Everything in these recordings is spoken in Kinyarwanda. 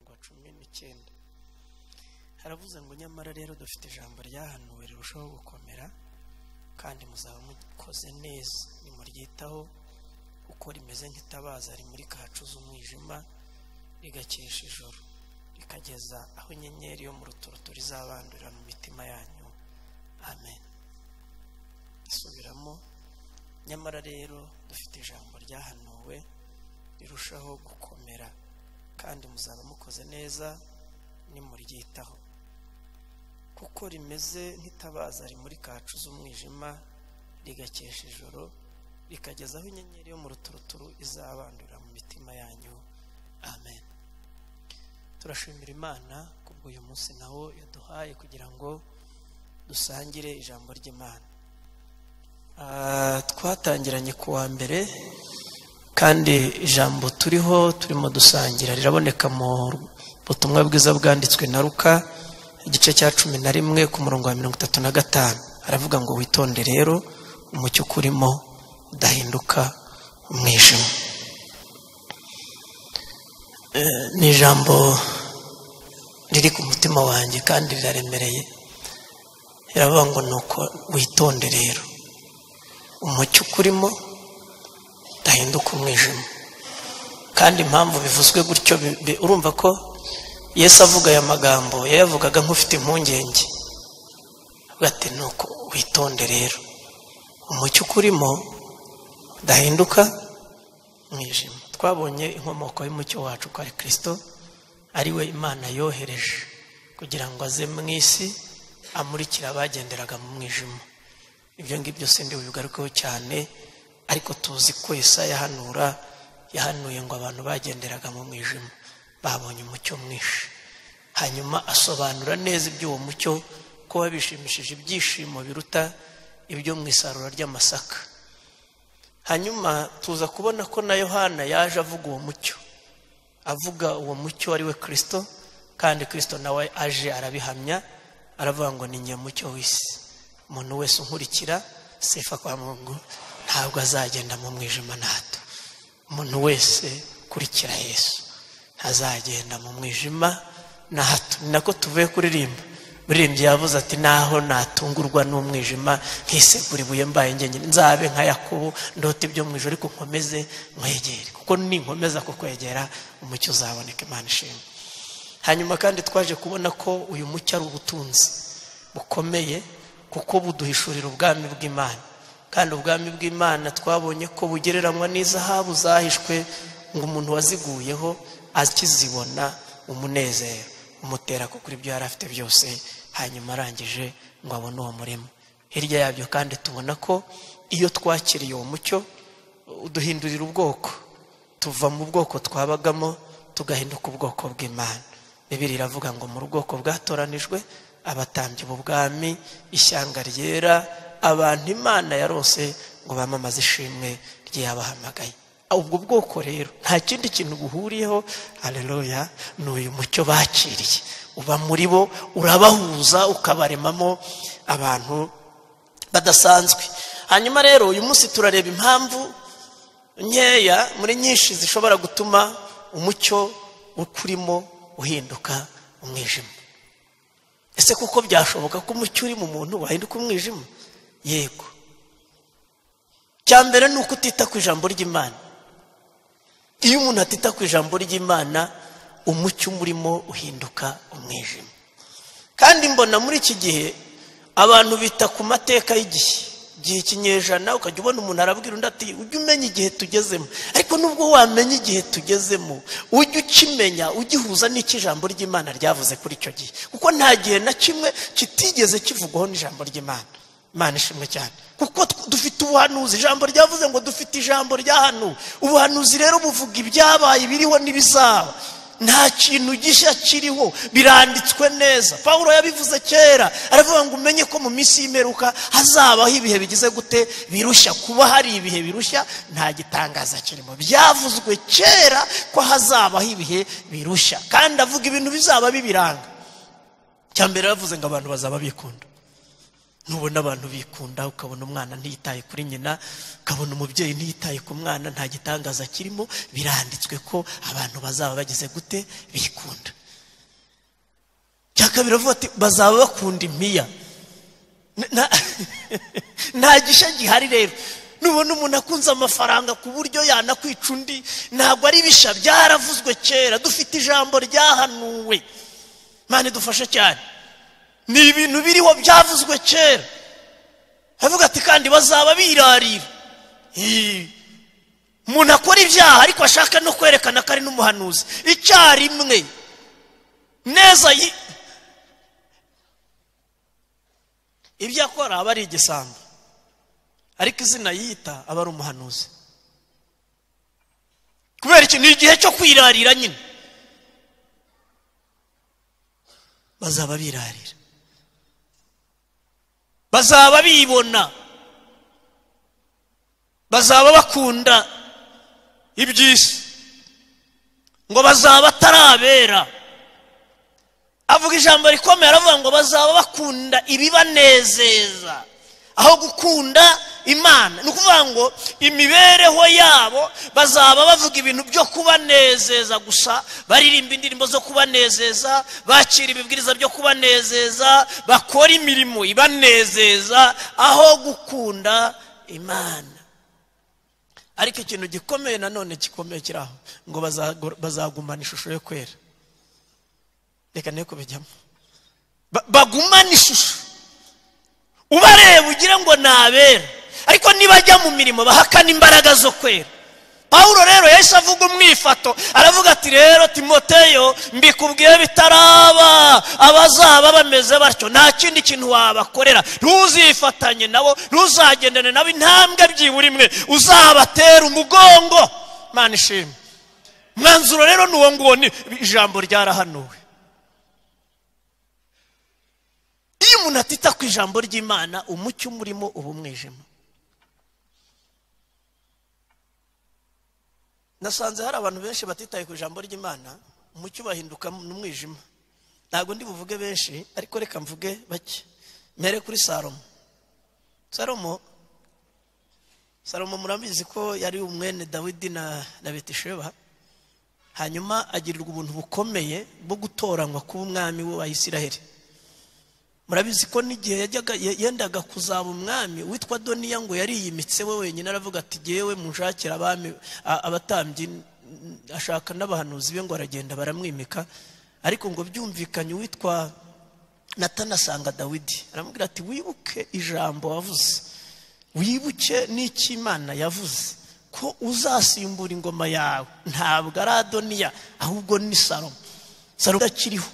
cumi n'icyenda haravuze ngo nyamara rero dufite ijambo ryahanuwe rirushaho gukomera kandi muzaba mukoze neza nimuryitaho kuko rimeze nk'itabaza rimurika hacuze umwijima rigakesha ijoro rikageza aho inyenyeri yo mu ruturutu rizabandurira mu mitima yanyu amen isubiramo nyamara rero dufite ijambo ryahanuwe rirushaho gukomera kandi muzaba mukoze neza nimuryitaho kuko rimeze nk'itabaza rimurika hacuze umwijima rigakesha ijoro rikageza aho inyenyeri yo mu ruturuturu izabandurira mu mitima yanyu amen turashimira imana kubwo uyu munsi nawo yaduhaye kugira ngo dusangire ijambo ry'imana twatangiranye ku wa mbere kandi ijambo turiho turimo dusangira riraboneka mu butumwa bwiza bwanditswe na ruka igice cya cumi na rimwe ku murongo wa mirongo itatu na gatanu aravuga ngo witonde rero umucyo ukurimo udahinduka umwijima ni ijambo riri ku mutima wanjye kandi riraremereye riravuga ngo ni uko witonde rero umucyo ukurimo udahinduka umwijima kandi impamvu bivuzwe gutyo urumva ko yesu avuga aya magambo yayavugaga nk'ufite impungenge ati ni uko witonde rero umucyo ukurimo udahinduka umwijima twabonye inkomoko y'umucyo wacu ko ari kirisito ariwe imana yohereje kugira ngo aze mu isi amurikire abagenderaga mu mwijima ibyo ngibyo si bigarukeho cyane ariko tuzi ko yahanura yahanuye ngo abantu bagenderaga mu mwijima babonye umucyo mwinshi hanyuma asobanura neza iby'uwo mucyo ko bishimishije ibyishimo biruta ibyo mu isarura ry'amasaka hanyuma tuza kubona ko na yohana yaje avuga uwo mucyo avuga uwo mucyo ari we kirisito kandi kirisito nawe aje arabihamya aravuga ngo ni nyamucyo w'isi umuntu wese unkurikira sefa kwa mungu ntabwo azagenda mu mwijima na hato umuntu wese ukurikira yesu ntazagenda mu mwijima na hato ni nako tuvuye kuririmba buririmbyi yavuze ati naho natungurwa n'umwijima nkisegura ibuye mbaye ngenyine nzabe nka yakubu ndote ibyo mu ijoro ariko nkomeze nkwegere kuko ninkomeza kukwegera umucyo uzaboneka imana ishimwe hanyuma kandi twaje kubona ko uyu mucyo ari ubutunzi bukomeye kuko buduhishurira ubwami bw'imana kandi ubwami bw'imana twabonye ko bugereranywa n'izahabu zahishwe ngo umuntu waziguyeho akizibona umunezero umutera ko kuri ibyo yari afite byose hanyuma arangije ngo abone uwo murimo hirya yabyo kandi tubona ko iyo twakiriye uwo mucyo uduhindurira ubwoko tuva mu bwoko twabagamo tugahinduka ubwoko bw'imana bibiri iravuga ngo mu bwoko bwatoranijwe abatambye ubwami ishyanga ryera abantu imana yarose ngo bamamaze ishimwe ryabahamagaye ubwo bwoko rero nta kindi kintu buhuriyeho areruya ni uyu mucyo bakiriye uba muri bo urabahuza ukabaremamo abantu badasanzwe hanyuma rero uyu munsi turareba impamvu nkeya muri nyinshi zishobora gutuma umucyo ukurimo uhinduka umwijima ese kuko byashoboka ko umucyo uri mu muntu wahinduka umwijima yego mbere ni uko utita ku ijambo ry'imana iyo umuntu atita ku ijambo ry'imana umucyo umurimo uhinduka umwijima kandi mbona muri iki gihe abantu bita ku mateka y'igihe igihe kinyejana ukajya ubona umuntu arabwira undi ati ujye umenya igihe tugezemo ariko nubwo wamenya igihe tugezemo ujye ukimenya ugihuza n'icy'ijambo ry'imana ryavuze kuri icyo gihe kuko nta gihe na kimwe kitigeze kivugwaho n'ijambo ry'imana imana ishimwe cyane kuko dufite ubuhanuzi ijambo ryavuze ngo dufite ijambo ry'ahantu ubuhanuzi rero buvuga ibyabaye ibiriho n'ibizaba nta kintu gishya kiriho biranditswe neza paul yabivuze kera aravuga ngo umenye ko mu minsi y'imperuka hazabaho ibihe bigize gute birushya kuba hari ibihe birushya nta gitangaza kirimo byavuzwe kera ko hazabaho ibihe birushya kandi avuga ibintu bizaba bibiranga mbere yavuze ngo abantu bazaba bikunda nubona abantu bikunda ukabona umwana ntiyitaye kuri nyina ukabona umubyeyi ntiyitaye ku mwana nta gitangaza kirimo biranditswe ko abantu bazaba bageze gute bikunda cya kabiri avuga ati bazaba bakunda impiya Na- na- nta gishya gihari rero nubona umuntu akunze amafaranga ku buryo yanakwica undi ntabwo ari bisha byaravuzwe kera dufite ijambo ryahanuwe mani dufashe cyane ni ibintu biriho byavuzwe kera avuga ati kandi bazaba birarira Ii. umuntu akora ibyaha ariko ashaka no kwerekana ko ari n'umuhanuzi icyarimwe neza yi- ibyo akora aba ari igisambo ariko izina yita aba ari umuhanuzi kubera iki ni igihe cyo kwirarira nyine bazaba birarira bazaba bibona bazaba bakunda iby'isi ngo bazaba batarabera avuga ijambo rikomeye aravuga ngo bazaba bakunda ibibanezeza aho gukunda imana ni ukuvuga ngo imibereho yabo bazaba bavuga ibintu byo kubanezeza gusa baririmba indirimbo zo kubanezeza bakira ibibwiriza byo kubanezeza bakora imirimo ibanezeza aho gukunda imana ariko ikintu gikomeye nanone gikomeye kiri aho ngo bazago- bazagumana ishusho yo kwera reka ne kubijyamo Ba- bagumane ishusho ubareba ugire ngo ni abera ariko nibajya mu mirimo bahakana imbaraga zo kwera pawulo rero yahise avuga umwifato aravuga ati rero timoteyo mbikubwiye bitaraba abazaba bameze batyo nta kindi kintu wabakorera ntuzifatanye nabo ntuzagendane nabo intambwe byibura imwe uzabatera umugongo mana ishimwe mwanzuro rero ni uwo nguwo ni ijambo ryarahanuwe iyo umuntu atita ku ijambo ry'imana umucyo umurimo uba umwijima nasanze hari abantu benshi batitaye ku ijambo ry'imana umucyo ubahinduka n'umwijima ntabwo ndi buvuge benshi ariko reka mvuge bake mere kuri salomo salomo salomo murabizi ko yari umwene dawidi na na betisheba hanyuma agirirwa ubuntu bukomeye bwo gutoranywa kuba umwami we wa isiraheli murabizi ko n'igihe yajyaga ye- yendaga kuzaba umwami witwa doniya ngo yariyimitse we wenyine aravuga ati yewe munshakira abami a- abatambyi n- ashaka n'abahanuzi be ngo aragenda baramwimika ariko ngo byumvikanye uwitwa natani asanga dawidi aramubwira ati wibuke ijambo wavuze wibuke n'icy'imana yavuze ko uzasimbura ingoma yawe ntabwo ari adoniya ahubwo ni salomo salomo akiriho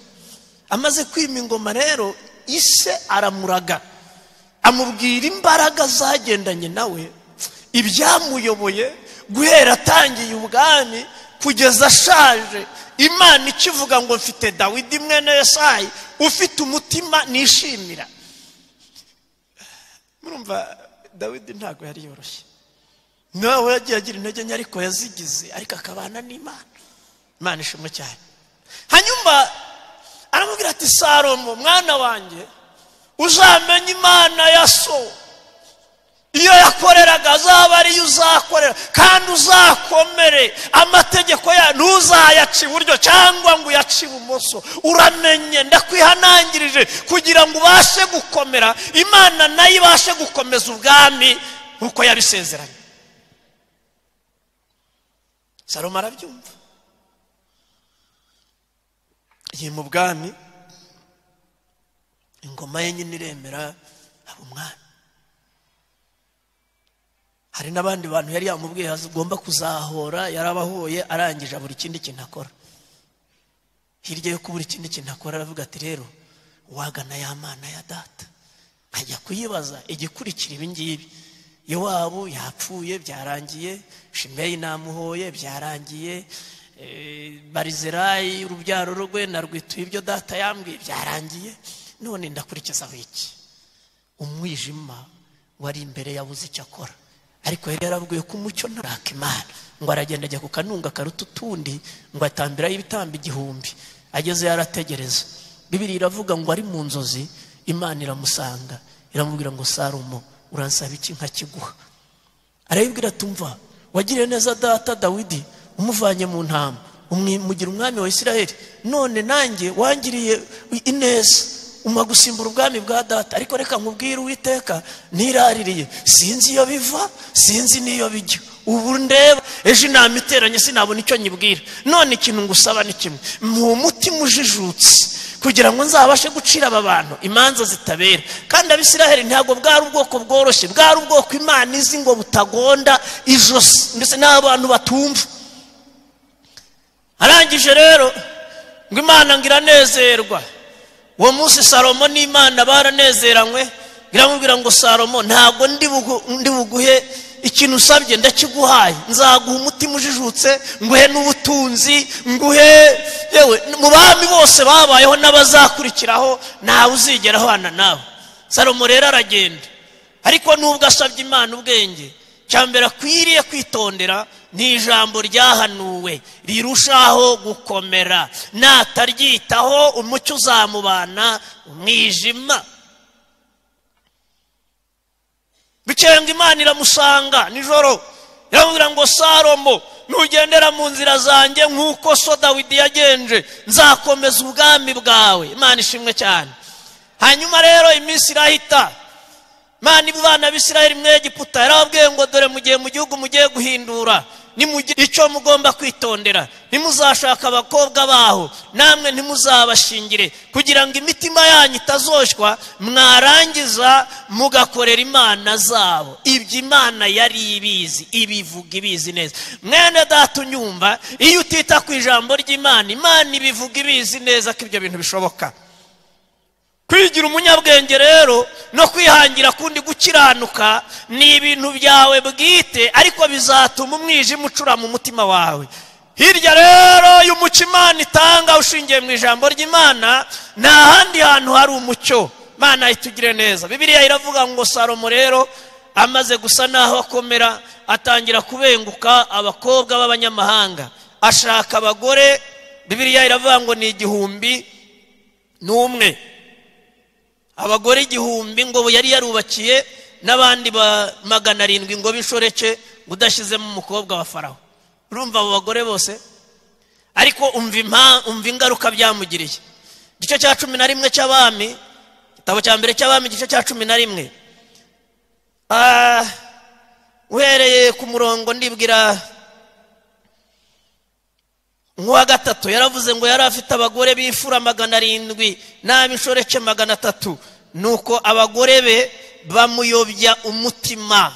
amaze kwima ingoma rero ise aramuraga amubwira imbaraga zagendanye nawe ibyamuyoboye guhera atangiye ubwami kugeza ashaje imana ikivuga ngo mfite dawidi mwene yesayi ufite umutima nishimira murumva dawidi ntabwo yari yoroshye nawe yagiye agira intege nke ariko yazigize ariko akabana n'imana imana ishimwe cyane hanyuma aramubwira ati salomo mwana wanjye uzamenye imana ya so iyo yakoreraga azaba ariyo uzakorera kandi uzakomere amategeko yayo ntuzayaca iburyo cyangwa ngo uyace ibumoso uramenye ndakwihanangirije kugira ngo ubashe gukomera imana nayo ibashe gukomeza ubwami nk'uko yabisezeranye salomo arabyumva iyi mu bwami ingoma ye nyine iremera haba umwami hari n'abandi bantu yari yamubwiye agomba kuzahora yarabahoye arangije buri kindi kintu akora hirya yo kubura ikindi kintu akora aravuga ati rero wagana ya mana ya data nkajya kuyibaza igikurikira ibi ngibi yowabu yapfuye byarangiye shimeyi namuhoye byarangiye eh, barizerayi urubyaro rwe narwituye ibyo data yambwiye byarangiye none ndakurikizaho iki umwijima wari imbere yabuze icyo akora ariko yari yarabwiwe ko umucyo ntaraka imana ngo aragenda ajya ku kanunga karuta utundi ngo atambiraho ibitambo igihumbi ageze yarategereza bibiri iravuga ngo ari mu nzozi imana iramusanga iramubwira ngo sarumo uransaba iki nkakiguha arayibwira ati umva wagiriye neza data dawidi umuvanye mu ntama umwimugira umwami wa isiraheli none nanjye wangiriye ineza umpa gusimbura ubwami bwa data ariko reka nkubwire uwiteka ntiraririye sinzi iyo biva sinzi n'iyo bijya ubu ndeba ejo inama iteranye sinabona icyo nyibwira none ikintu ngusaba ni kimwe mu mutima ujijutse kugira ngo nzabashe gucira aba bantu imanza zitabera kandi abisiraheli ntabwo bwari ubwoko bworoshye bwari ubwoko imana izi ngo butagonda ijosi ndetse n'abantu batumva arangije rero ngo imana ngo iranezerwa uwo munsi salomo n'imana baranezeranywe iramubwira ngo salomo ntabwo ndi buguhe ikintu usabye ndakiguhaye nzaguha umutima ujijutse nguhe n'ubutunzi nguhe yewe mu bami bose babayeho n'abazakurikiraho ntawe uzigera ahana nawe salomo rero aragenda ariko nubwo asabye imana ubwenge cya mbere akwiriye kwitondera ni ijambo ryahanuwe rirushaho gukomera nataryitaho umucyo uzamubana umwijima ngo imana iramusanga nijoro iramubwira ngo saromo nugendera mu nzira zanjye nk'uko so dawidi yagenje nzakomeza ubwami bwawe imana ishimwe cyane hanyuma rero iminsi irahita imana ibana bisiraheli mwegiputa yarababwiye ngo dore mu gihe mu gihugu mugiye guhindura icyo mugomba kwitondera ntimuzashaka abakobwa baho namwe ntimuzabashingire kugira ngo imitima yanyu itazoshwa mwarangiza mugakorera imana zabo ibyo imana yari ibizi ibivuga ibizi neza mwene data unyumva iyo utita ku ijambo ry'imana imana ibivuga ibizi neza ko ibyo bintu bishoboka kwigira umunyabwenge rero no kwihangira kundi gukiranuka ni ibintu byawe bwite ariko bizatuma umwijima ucura mu mutima wawe hirya rero y'umuco imana itanga ushingiye mu ijambo ry'imana nta handi hantu hari umucyo imana itugire neza bibiriya iravuga ngo salomo rero amaze gusa n'aho akomera atangira kubenguka abakobwa b'abanyamahanga ashaka abagore bibiriya iravuga ngo ni igihumbi n'umwe abagore igihumbi ngo yari yarubakiye n'abandi ba magana arindwi ngo b'inshoreke udashyizemo umukobwa wa faraho urumva abo bagore bose ariko umva ingaruka byamugiriye igice cya cumi na rimwe cy'abami igitabo cya mbere cy'abami igice cya cumi na rimwe uhereye ku murongo ndibwira nk'uwa gatatu yaravuze ngo yari afite abagore b'imfura magana arindwi n'ab'inshoreke magana atatu nuko abagore be bamuyobya umutima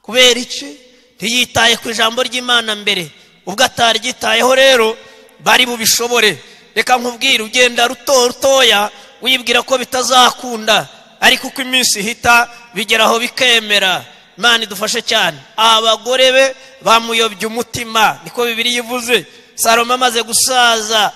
kubera iki ntiyitaye ku ijambo ry'imana mbere ubwo ataryitayeho rero bari bubishobore reka nkubwire ugenda ruto rutoya wibwira ko bitazakunda ariko uko iminsi ihita bigeraho bikemera imana idufashe cyane abagore be bamuyobya umutima niko bibiri yivuze salomo amaze gusaza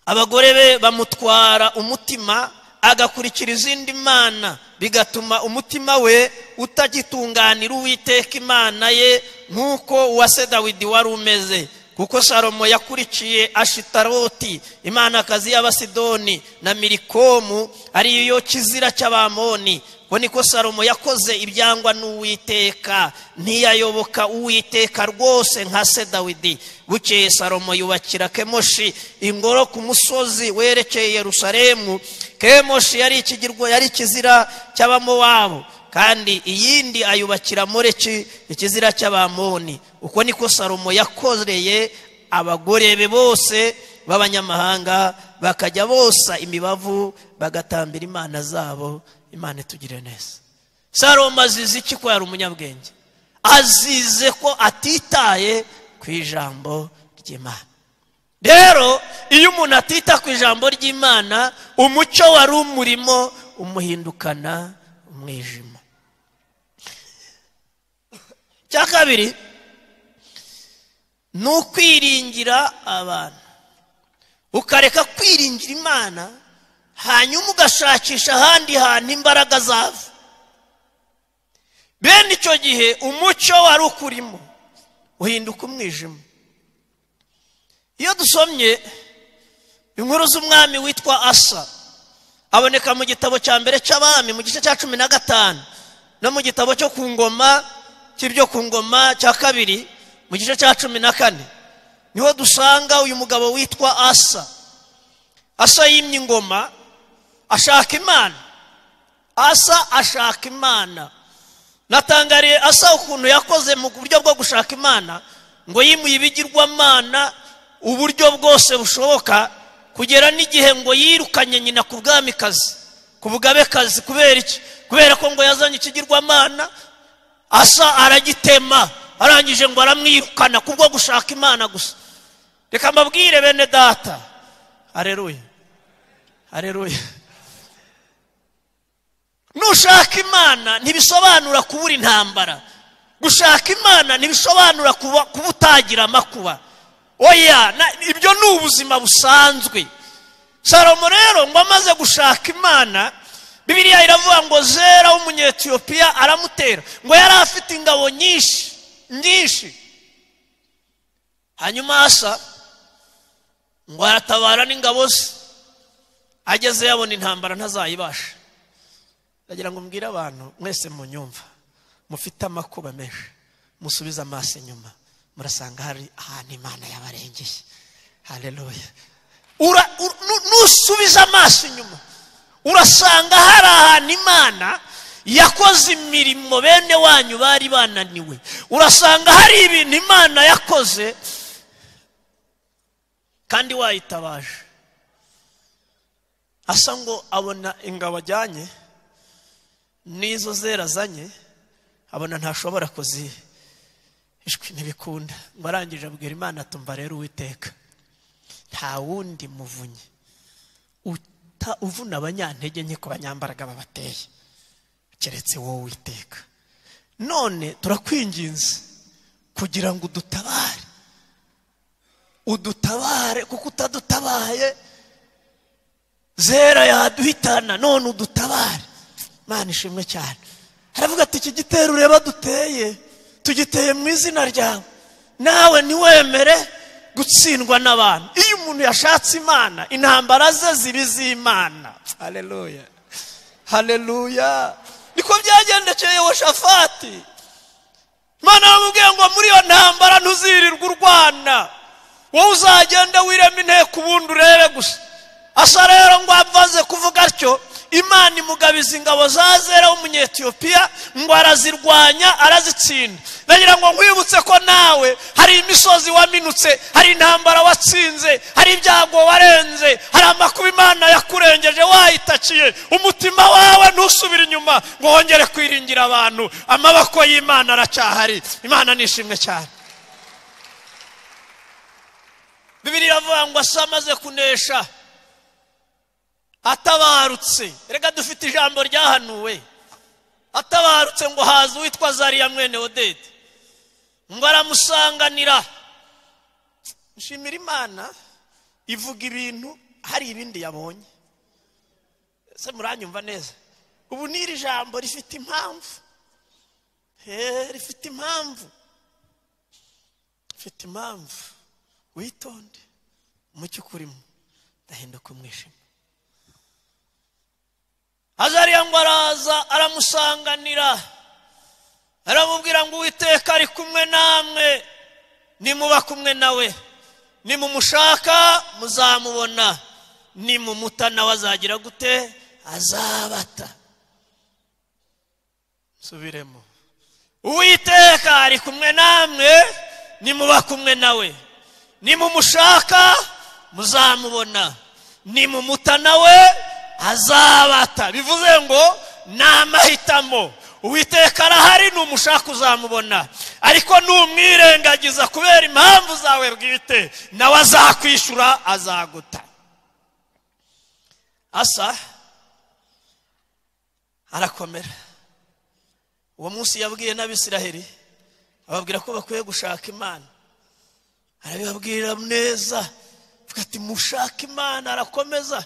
abagore be bamutwara umutima agakurikira izindi mana bigatuma umutima we utagitunganira uwiteka imana ye nk'uko uwase dawidi wari umeze kuko salomo yakurikiye ashitaroti imanakazi y'abasidoni na mirikomu ariyo kizira cy'abamoni ngo niko salomo yakoze ibyangwa n'uwiteka ntiyayoboka uwiteka rwose nka se dawidi bukeye salomo yubakira kemoshi ingoro ku musozi werekeye Yerusalemu kemoshi yari ikigirwa yari ikizira cy'abamowabo kandi iyindi ayubakira moreki ikizira cy'abamoni uko niko salomo yakoreye abagore be bose b'abanyamahanga bakajya bosa imibavu bagatambira imana zabo imana itugire neza salomo azize iki ko yari umunyabwenge azize ko atitaye ku ijambo ry'imana rero iyo umuntu atita ku ijambo ry'imana umucyo wari umurimo umuhindukana umwijima icya kabiri ni ukwiringira abantu ukareka kwiringira imana hanyuma ugashakisha ahandi hantu imbaraga zava bene icyo gihe umucyo wari ukurimo uhinduka umwijima iyo dusomye inkuru z'umwami witwa asa aboneka mu gitabo cya mbere cy'abami mu gice cya cumi na gatanu no mu gitabo cyo ku ngoma cy'ibyo ku ngoma cya kabiri mu gice cya cumi na kane niho dusanga uyu mugabo witwa asa asa yimye ingoma ashaka imana asa ashaka imana natangariye asa ukuntu yakoze mu buryo bwo gushaka imana ngo yimuye ibigirwamana uburyo bwose bushoboka kugera n'igihe ngo yirukanye nyina ku bwamikazi ku bugabekazi kubera iki kubera ko ngo yazanye ikigirwamana asa aragitema arangije ngo aramwirukana kubwo gushaka imana gusa reka mbabwire bene data areruye areruye nushaka imana ntibisobanura kubura intambara gushaka imana ntibisobanura kuba utagira amakuba oya ibyo ni ubuzima busanzwe salomo rero ngo amaze gushaka imana bibiriya iravuga ngo zera w'umunyetiyopiya aramutera ngo yari afite ingabo nyinshi nyinshi hanyuma asa ngo aratabara n'ingabo ze ageze yabona intambara ntazayibashe ndagira ngo mbwire abantu mwese mu nyumva mufite amakuba menshi musubize amaso inyuma murasanga hari ahantu imana yabarengeye hareruya nusubiza amaso inyuma urasanga hari ahantu imana yakoze imirimo bene wanyu bari bananiwe urasanga hari ibintu imana yakoze kandi wayitabaje asa ngo abona ingabo ajyanye n'izo zera azanye abona ntashobora kuziha ishwi ntibikunda ngo arangije abwira imana tumva rero uwiteka nta wundi muvunyi uvuna abanyantege nke ku banyambaraga babateye keretse wowe witeka none turakwinginze kugira ngo udutabare udutabare kuko utadutabaye zera yaduhitana none udutabare mwana ishimwe cyane haravuga ati iki gitero ureba duteye tugiteye mu izina ryawe nawe ntiwemere gutsindwa n'abantu iyo umuntu yashatse imana intambara ze ziba iz'imana hareruya hareruya niko byagendekeye shafati imana yamubwiye ngo muri iyo ntambara ntuzirirwe urwana wowe uzagende wirema inteko ubundi urebe gusa asa rero ngo avaze kuvuga atyo imana imugabiza ingabo za zera w'umunyetiyopiya ngo arazirwanya arazitsinda ndagira ngo nkwibutse ko nawe hari imisozi waminutse hari intambara watsinze hari ibyago warenze hari amakuba imana yakurengeje wayitakiye umutima wawe ntusubire inyuma ngo wongere kwiringira abantu amaboko y'imana aracyahari imana nishimwe cyane bibiri iravuga ngo asa amaze kunesha atabarutse reka dufite ijambo ryahanuwe atabarutse ngo haza uwitwa zariya mwene odede ngo aramusanganira nshimira imana ivuga ibintu hari ibindi yabonye ese muranyumva neza ubu n'iri jambo rifite impamvu rifite impamvu rifite impamvu witonde umucyo ukurimo ndahinduka umwijima azariya ngo araza aramusanganira aramubwira ngo uwiteka ari kumwe namwe nimuba kumwe nawe nimumushaka muzamubona nimumuta nawe azagira gute azabata nsubiremo uwiteka ari kumwe namwe nimuba kumwe nawe nimumushaka muzamubona nimumuta nawe azabata bivuze ngo ni amahitamo uwiteka arahari ni umushaka uzamubona ariko numwirengagiza kubera impamvu zawe bwite nawe azakwishyura azaguta asa arakomera uwo munsi yabwiye n'abisiraheri ababwira ko bakwiye gushaka imana arabibabwira neza ati mushake imana arakomeza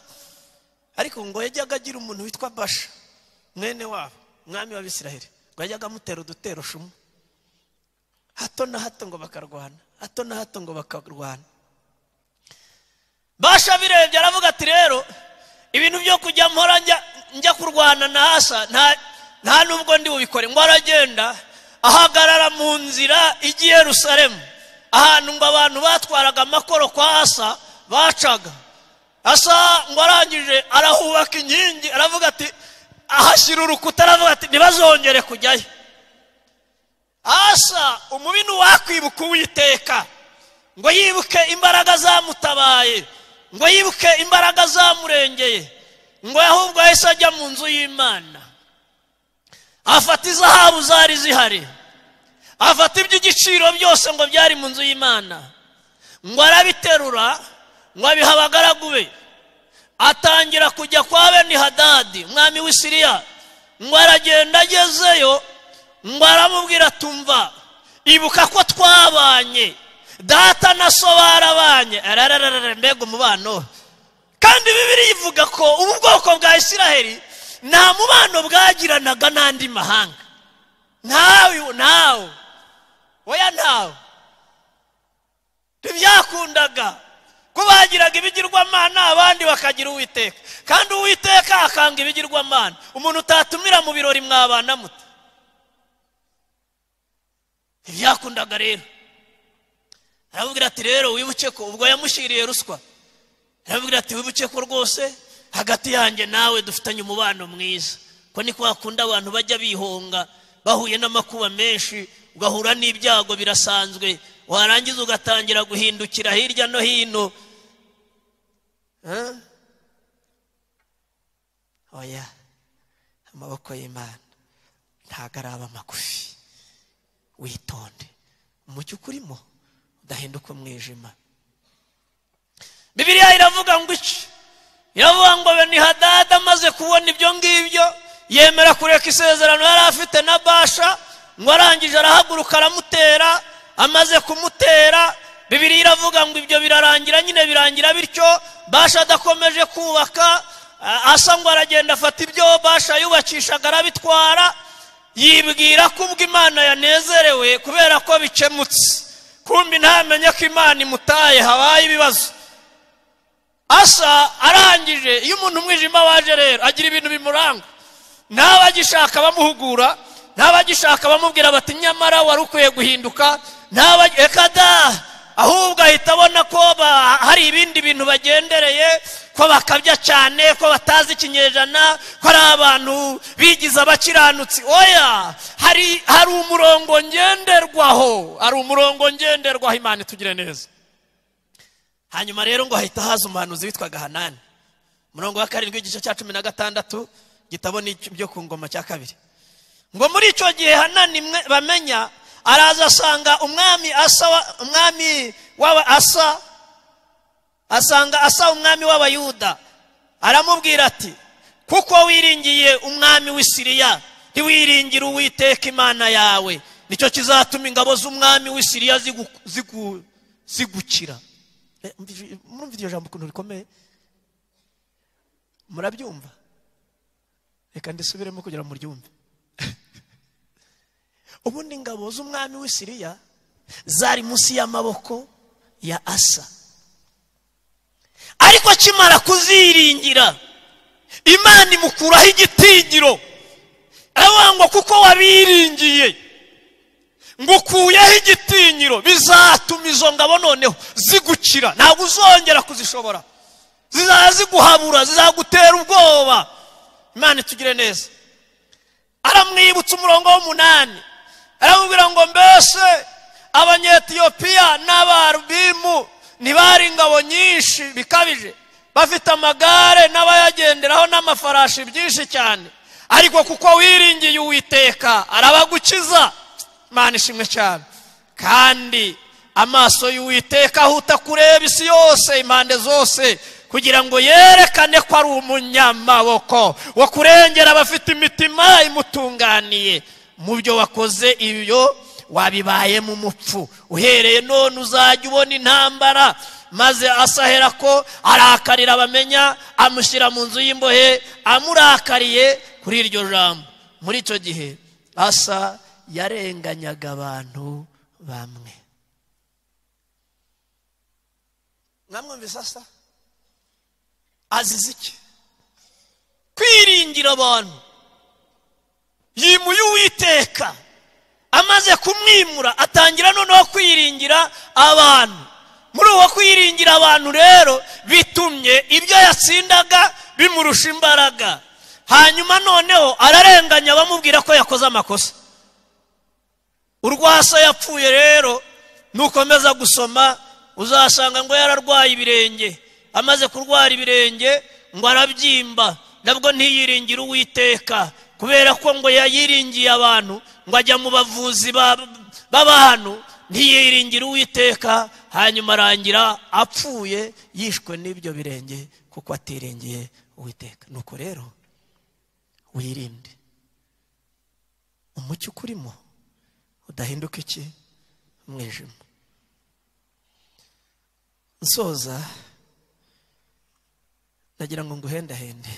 ariko ngo yajyaga agira umuntu witwa basha mwene wabo mwami w'abisiraheri ngo yajyaga amutera udutero shumwe hato na hato ngo bakarwana hato na hato ngo bakarwana basha birebye aravuga ati rero ibintu byo kujya mpora njya kurwana na hasa nta nubwo ndi bubikore ngo aragenda ahagarara mu nzira ijya i yerusalemu ahantu ngo abantu batwaraga amakoro kwa asa bacaga asa ngo arangije arahubaka inkingi aravuga ati ahashyira urukuta aravuga ati ntibazongere kujyayo asa umubi ntiwakwibuka uwiteka ngo yibuke imbaraga zamutabaye ngo yibuke imbaraga zamurengeye ngo ahubwo yahise ajya mu nzu y'imana afata izahabu zari zihari afata iby'igiciro byose ngo byari mu nzu y'imana ngo arabiterura ngo abiha abagaragu be atangira kujya kwa bene hadadi umwami w'i siriya ngo aragenda agezeyo ngo aramubwira tumva ibuka ko twabanye data na so barabanye ararararara mbega umubano kandi bibiri ivuga ko ubu bwoko bwa isiraheli nta mubano bwagiranaga n'andi mahanga ntawe ntawe oya ntawe ntibyakundaga ko bagiraga ibigirwamana abandi bakagira uwiteka kandi uwiteka akanga ibigirwamana umuntu utatumira mu birori mwabana muto ntibyakundaga rero aramubwira ati rero wibuke ko ubwo yamushyiriye ruswa aramubwira ati wibuke ko rwose hagati yanjye nawe dufitanye umubano mwiza ko niko hakunda abantu bajya bihonga bahuye n'amakuba menshi ugahura n'ibyago birasanzwe warangiza ugatangira guhindukira hirya no hino oya amaboko y'imana ntabwo araba magufi witonde umucyo ukurimo udahinduka umwijima bibiriya iravuga ngo iki iravuga ngo benihadada amaze kubona ibyo ngibyo yemera kureka isezerano yari afite na basha ngo arangije arahaguruka aramutera amaze kumutera bibiri iravuga ngo ibyo birarangira nyine birangira bityo basha adakomeje kubaka asa ngo aragenda afata ibyo basha yubakishaga arabitwara yibwira ko ubwo imana yanezerewe kubera ko bikemutse kumbi ntamenye ko imana imutaye habaye ibibazo asa arangije iyo umuntu umwijima waje rero agira ibintu bimuranga n'abagishaka bamuhugura n'abagishaka bamubwira bati nyamara wari ukwiye guhinduka reka da ahubwo ahita abona ko hari ibindi bintu bagendereye ko bakabya cyane ko batazi ikinyejana ko ari abantu bigize abakiranutsi oya hari hari umurongo ngenderwaho hari umurongo ngenderwaho imana itugire neza hanyuma rero ngo hahita haza umuhanuzi witwaga hanani umurongo wa karindwi igice cya cumi na gatandatu gitabo n'ibyo ku ngoma cya kabiri ngo muri icyo gihe hanani bamenya araza asanga umwami asa umwami w'aba asa asanga asa umwami w'abayuda aramubwira ati kuko wiringiye umwami w'isiriya ntiwiringire uwiteka imana yawe nicyo kizatuma ingabo z'umwami w'isiriya zigukira murumva iryo jambo ukuntu rikomeye murabyumva reka ndisubiremo kugira ngo muryumve ubundi ingabo z'umwami w'isiriya zari munsi y'amaboko ya asa ariko akimara kuziringira imana imukuraho igitigiro aravuga ngo kuko wabiringiye ngo ukuyeho igitinyiro bizatuma izo ngabo noneho zigukira ntabwo uzongera kuzishobora zizajya ziguhabura zizagutera ubwoba imana itugire neza aramwibutsa umurongo w'umunani aramubwira ngo mbese abanyetiyopiya n'abarubimu ntibari ingabo nyinshi bikabije bafite amagare n'abayagenderaho n'amafarashi byinshi cyane ariko kuko wiringiye uwiteka arabagukiza imana ishimwe cyane kandi amaso y'uwiteka ahuta kureba isi yose impande zose kugira ngo yerekane ko ari umunyamaboko wo kurengera abafite imitima imutunganiye mu byo wakoze ibyo wabibaye mu mupfu uhereye none uzajya ubona intambara maze asahera ko arakarira abamenya amushyira mu nzu y'imbohe amurakariye kuri iryo jambo muri icyo gihe asa yarenganyaga abantu bamwe mwamwumvise asa azize iki kwiringira abantu yimuye uwiteka amaze kumwimura atangira noneho kwiringira abantu muri uwo kwiringira abantu rero bitumye ibyo yatsindaga bimurusha imbaraga hanyuma noneho ararenganya bamubwira ko yakoze amakosa urwasa yapfuye rero nukomeza gusoma uzasanga ngo yararwaye ibirenge amaze kurwara ibirenge ngo arabyimba nabwo ntiyiringire uwiteka kubera ko ngo yayiringiye abantu ngo ajya mu bavuzi ba- b'abantu ntiyiringire uwiteka hanyuma arangira apfuye yishwe n'ibyo birenge kuko atiringiye uwiteka nuko rero wirinde umucyo ukurimo udahinduka iki umwijima nsoza nagira ngo nguhendahende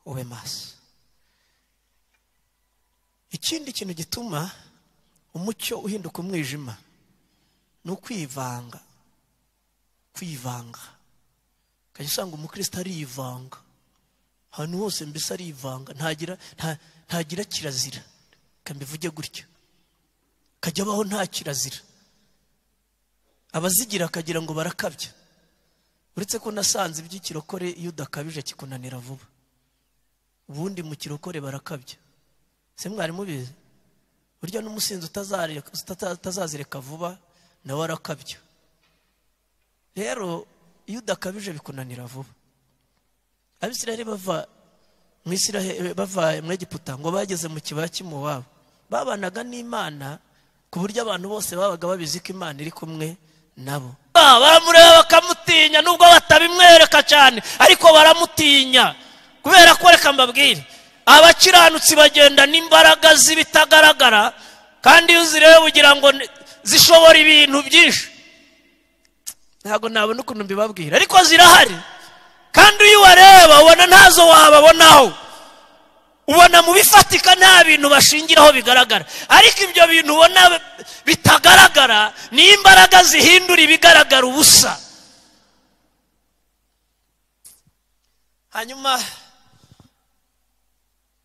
ube maso ikindi kintu gituma umucyo uhinduka umwijima ni ukwivanga kwivanga ukajya usanga umukristo arivanga ahantu hose mbese arivanga ntagira nta- ntagira kirazira reka mbivuge gutyo akajya abaho nta kirazira abazigira akagira ngo barakabya uretse ko nasanze iby'ikirokore iyo udakabije kikunanira vuba ubundi mu kirokore barakabya se mwari mubizi burya n'umusinzi utazareka- utata- utazazireka vuba nawe arakabya rero iyo udakabije bikunanira vuba abisiraheli bava mu Isirahe- bava mu egiputa ngo bageze mu kibaya cy'imowabu babanaga n'imana ku buryo abantu bose babaga babizi ko imana iri kumwe nabo Ah, baramureba bakamutinya nubwo batabimwereka cyane ariko baramutinya kubera ko reka mbabwire abakiranutsi bagenda n'imbaraga z'ibitagaragara kandi iyo uzireba ugira ngo ni- zishobora ibintu byinshi ntabwo nabona ukuntu mbibabwira ariko zirahari kandi iyo ubareba ubona ntazo wababonaho ubona mu bifatika nta bintu bashingiraho bigaragara ariko ibyo bintu ubona bitagaragara niyo imbaraga zihindura ibigaragara ubusa hanyuma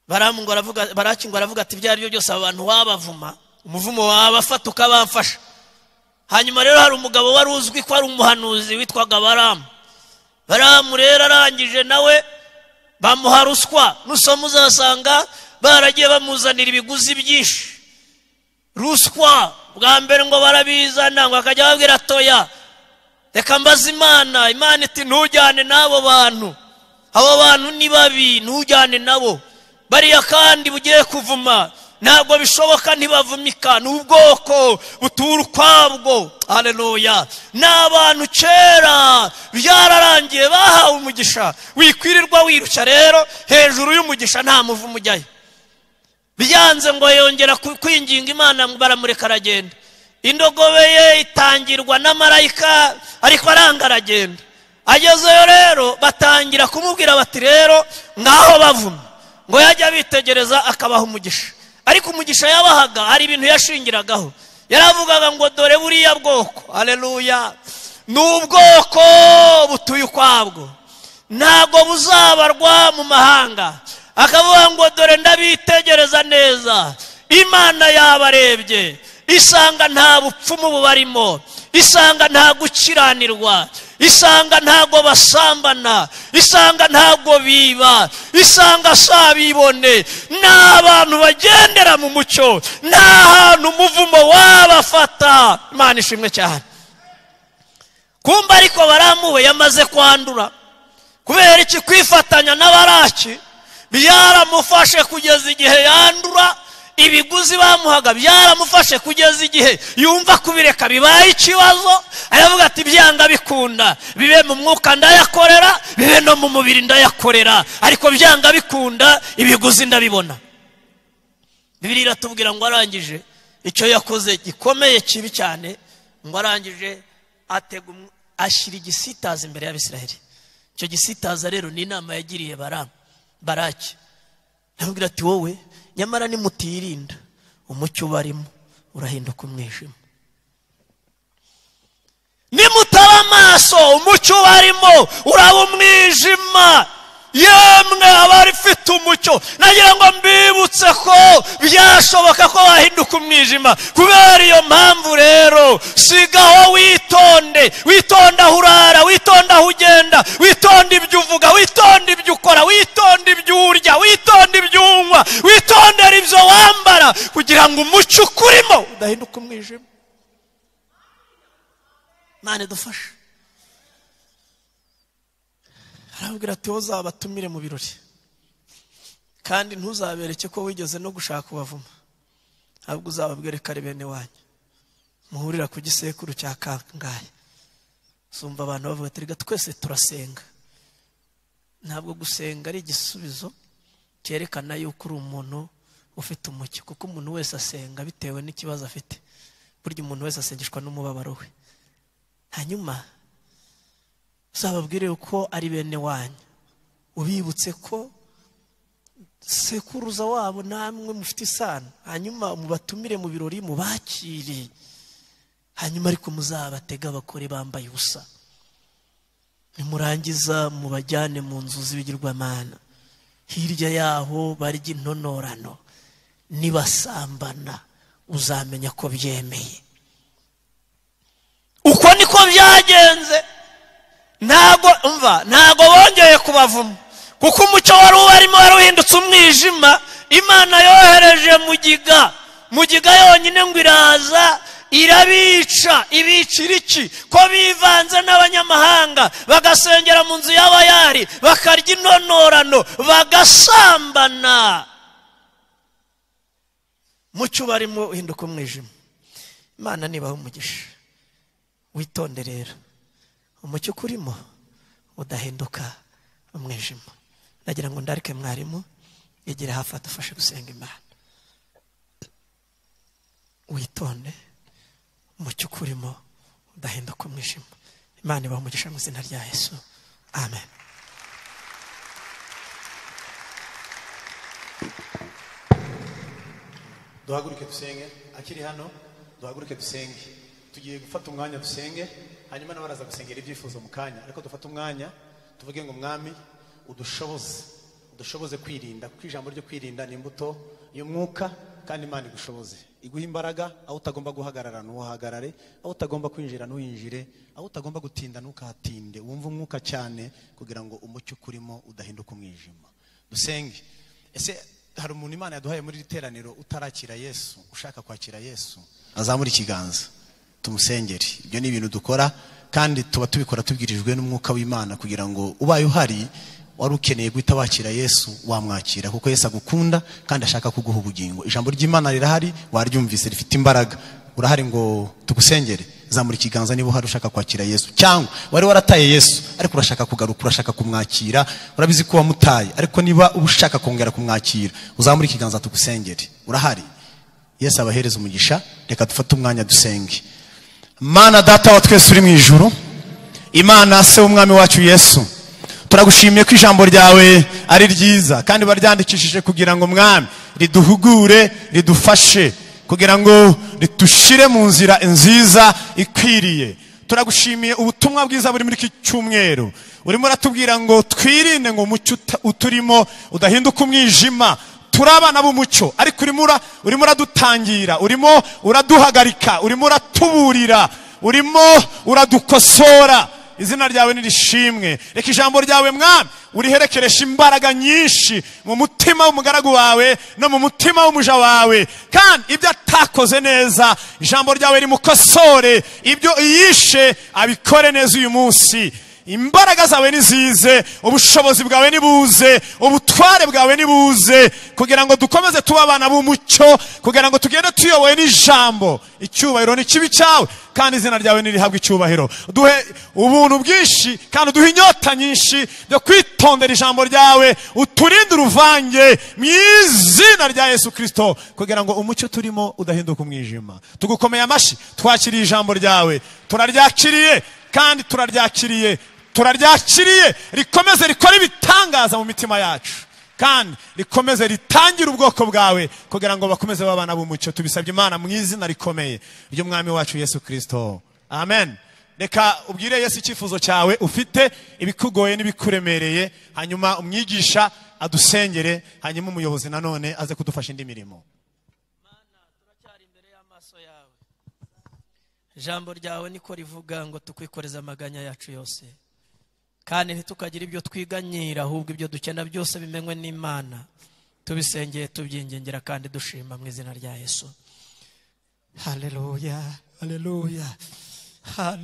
baramu ngo aravuga- baraki ngo aravuga ati ibyo ari byo byose aba bantu wabavuma umuvumo wabafata ukabamfasha hanyuma rero hari umugabo wari uzwi ko ari umuhanuzi witwaga baramu baramu rero arangije nawe bamuha ruswa nusoma uzasanga baragiye bamuzanira ibiguzi byinshi ruswa bwa mbere ngo barabizana ngo akajya babwira toya reka mbaze imana imana iti ntujyane n'abo bantu abo bantu ni babi ntujyane nabo bariya kandi bugiye kuvuma ntabwo bishoboka ntibavumika ni ubwoko butura ukwabwo hareruya ni abantu kera byararangiye bahawe umugisha wikwirirwa wirushya rero hejuru y'umugisha nta muvumo ujyayo byanze ngo yongera ku- kwinginga imana ngo baramureka aragenda indogobe ye itangirwa na marayika ariko aranga aragenda agezeyo rero batangira kumubwira bati rero ngaho bavuma ngo yajya abitegereza akabaha umugisha ariko umugisha yabahaga hari ibintu yashingiragaho yaravugaga ngo dore buriya bwoko aleluya ni ubwoko butuye ukwabwo ntabwo buzabarwa mu mahanga akavuga ngo dore ndabitegereza neza imana yabarebye isanga nta bupfumu bubarimo isanga nta gukiranirwa isanga ntago basambana isanga ntago biba isanga sabibone ni abantu bagendera mu mucyo nta hantu umuvumo wabafata imana ishimwe cyane kumva ariko baramuwe yamaze kwandura kubera iki kwifatanya n'abaraki byaramufashe kugeza igihe yandura ibiguzi bamuhaga byaramufashe kugeza igihe yumva kubireka bibaye ikibazo aravuga ati byanga bikunda bibe mu mwuka ndayakorera bibe no mu mubiri ndayakorera ariko byanga bikunda ibiguzi ndabibona bibiri iratubwira ngo arangije icyo yakoze gikomeye kibi cyane ngo arangije atega umw- ashyira igisitaza imbere y'abisiraheli icyo gisitaza rero ni inama yagiriye baramu baraki aramubwira ati wowe nyamara nimutirinda umucyo ubarimo urahinduka umwijima nimutaba amaso umucyo ubarimo uraba umwijima yemwe abari ifite umucyo nagira ngo mbibutse ko byashoboka ko wahinduka umwijima kubera iyo mpamvu rero sigaho witonde witonde aho urara witonde aho ugenda witonde ibyo uvuga witonde ibyo ukora witonde ibyo urya witonde ibyo unywa witondere ibyo wambara kugira ngo umucyo ukurimo udahinduka umwijima mani dufashe arabwira ati wowe uzabatumire mu birori kandi ntuzabereke ko wigeze no gushaka ubavuma ahubwo uzababwire kare bene wanyu muhurira ku gisekuru cya kangahe sumva abantu bavuga ati reka twese turasenga ntabwo gusenga ari igisubizo cyerekana yuko uri umuntu ufite umucyo kuko umuntu wese asenga bitewe n'ikibazo afite burya umuntu wese asengeshwa n'umubabaro we hanyuma uzababwire ko ari bene wanyu ubibutse ko sekuruza wabo namwe mufite isano hanyuma mubatumire mu birori mubakire hanyuma ariko muzabatega abagore bambaye ubusa nimurangiza mubajyane mu nzu z'ibigirwamana hirya yaho barya intonorano nibasambana uzamenya ko byemeye uko niko byagenze ntabwo mva ntabwo bongeye kubavuma kuko umucyo wari ubarimo wari uhindutse umwijima imana yohereje mugiga mugiga yonyine ngo iraza irabica ibicira iki ko bivanze n'abanyamahanga bagasengera mu nzu y'abayari bakarya intonorano bagasambana mucyo barimo uhinduka umwijima imana nibaho umugisha witonde rero umucyo ukurimo udahinduka umwijima ndagira ngo ndarike mwarimu yegere hafi adufashe gusenga imana witonde umucyo ukurimo udahinduka umwijima imana ibaha umugisha mu izina rya yesu amen duhaguruke dusenge akiri hano duhaguruke dusenge tugiye gufata umwanya dusenge hanyuma nawe araza gusengera ibyifuzo mu kanya ariko dufate umwanya tuvuge ngo umwami udushoboze udushoboze kwirinda kuko ijambo ryo kwirinda ni imbuto y'umwuka kandi imana igushoboze iguha imbaraga aho utagomba guhagarara ntuhagarare aho utagomba kwinjira ntuhinjire aho utagomba gutinda ntukahatinde wumve umwuka cyane kugira ngo umucyo ukurimo udahinduka umwijima dusenge ese hari umuntu imana yaduhaye muri iri teraniro utarakira yesu ushaka kwakira yesu azamura ikiganza tumusengere ibyo ni ibintu dukora kandi tuba tubikora tubwirijwe n'umwuka w'imana kugira ngo ubaye uhari wari ukeneye guhita wakira yesu wamwakira kuko yesu agukunda kandi ashaka kuguha ubugingo ijambo ry'imana rirahari waryumvise rifite imbaraga urahari ngo tugusengere zamura ikiganza niba uhari ushaka kwakira yesu cyangwa wari warataye yesu ariko urashaka kugaruka urashaka kumwakira urabizi ko wamutaye ariko niba uba ushaka kongera kumwakira uzamure ikiganza tugusengere urahari yesu abahereza umugisha reka dufate umwanya dusenge mana data wa twese uri mu ijuru imana se w'umwami wacu yesu turagushimiye ko ijambo ryawe ari ryiza kandi baryandikishije kugira ngo mwami riduhugure ridufashe kugira ngo ridushire mu nzira nziza ikwiriye turagushimiye ubutumwa bwiza buri muri iki cyumweru urimo uratubwira ngo twirinde ngo umucyo uturimo udahinduka umwijima turi abana b'umucyo ariko urimo urimo uradutangira urimo uraduhagarika urimo uratuburira urimo uradukosora izina ryawe nirishimwe reka ijambo ryawe mwami uriherekeresha imbaraga nyinshi mu mutima w'umugaragu wawe no mu mutima w'umuja wawe kandi ibyo atakoze neza ijambo ryawe rimukosore ibyo iyishe abikore neza uyu munsi imbaraga zawe nizize ubushobozi bwawe nibuze ubutware bwawe nibuze kugira ngo dukomeze tuba abana b'umucyo kugira ngo tugende tuyobowe n'ijambo icyubahiro ni kibi cyawe kandi izina ryawe nirihabwa icyubahiro duhe ubuntu bwinshi kandi uduhe inyota nyinshi byo kwitondera ijambo ryawe uturinde uruvange mu izina rya yesu kirisito kugira ngo umucyo turimo udahinduka umwijima tugukomeye amashyi twakiriye ijambo ryawe turaryakiriye kandi turaryakiriye turaryakiriye rikomeze rikore ibitangaza mu mitima yacu kandi rikomeze ritangire ubwoko bwawe kugira ngo bakomeze babana b'umucyo tubisabye imana mu izina rikomeye ry'umwami wacu yesu kirisito amen reka ubwire yesu icyifuzo cyawe ufite ibikugoye n'ibikuremereye hanyuma umwigisha adusengere hanyuma umuyobozi nanone aze kudufasha indi mirimo turacyari imbere y'amaso yawe ijambo ryawe niko rivuga ngo tukwikoreze amaganya yacu yose kandi ntitukagira ibyo twiganyira ahubwo ibyo dukena byose bimenywe n'imana tubisengeye tubyingengera kandi dushima mu izina rya yesu haleluya haleluya haleluya